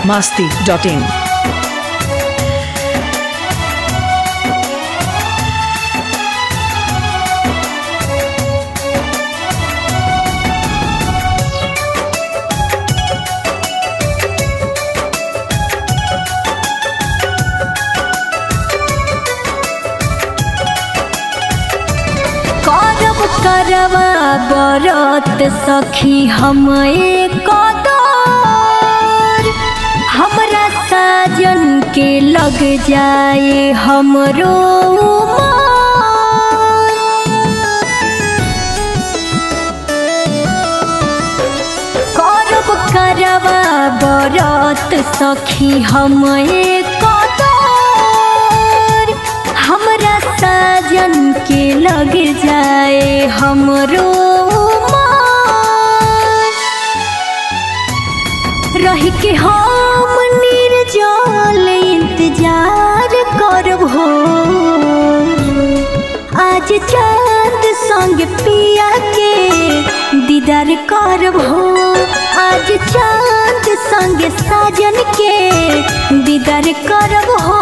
masti.in. करब करवा बरत सखी हम कदर हमरा साजन के लग जाए हमरो करब करवा बरत सखी हम कदर हमरा साजन के लग जाए हमरो मान। रह के हम निर्जल इंतजार करब हो आज चांद संग पिया के दीदार करब हो आज चांद संग साजन के दीदार करब हो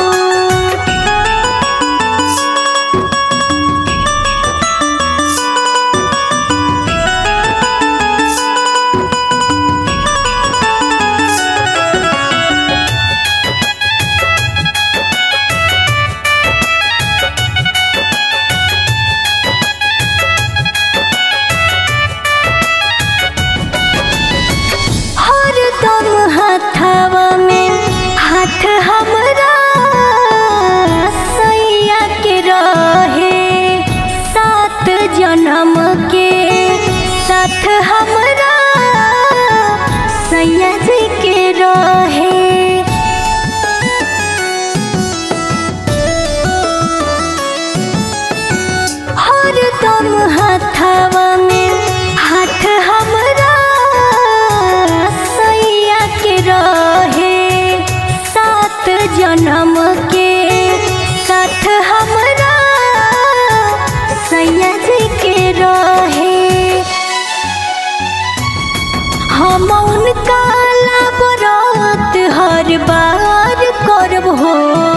हर दम हथवा में हाथ हमरा सैया के रहे सात जन्म के साथ हमरा सैया जी के रहे हर दम हथवा में हाथ हमरा सैया के रहे सात जन्म के साथ हमरा सैया जी के रहे हम उनका लाबरत हर बार करब हो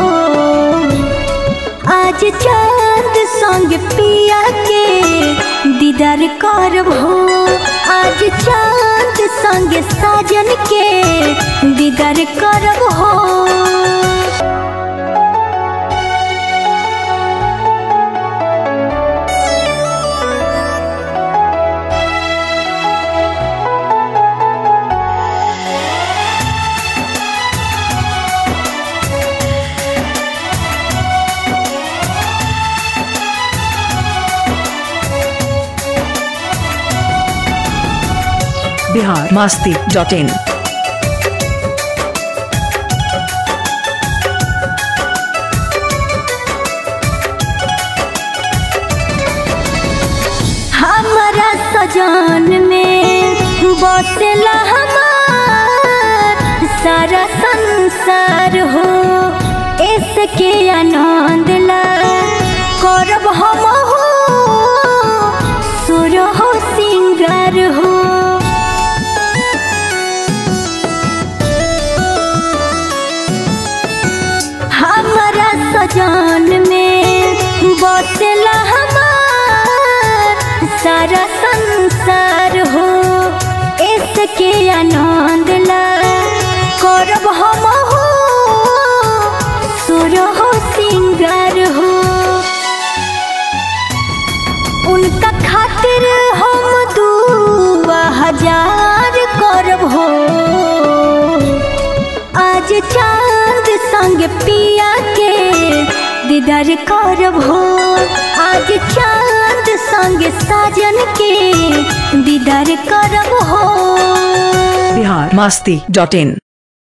आज चांद संग पिया के दीदार करब हो आज चांद संग साजन के दीदार करब हो Bihar masti.in. हमारा सजान में बसला हमार सारा संसार हो इसके आनंद ला करब हम हो सुर हो सिंगार हो हमारा सजान में बसला हमार सारा संसार हो इसके आनंद ला करब हम हो सुर हो सिंगार हो उनका खातिर हम दुआ हजार करब हो आज चांद संग पिया के दीदार करब हो आज चांद संग साजन के दीदार करब हो Bihar masti.in.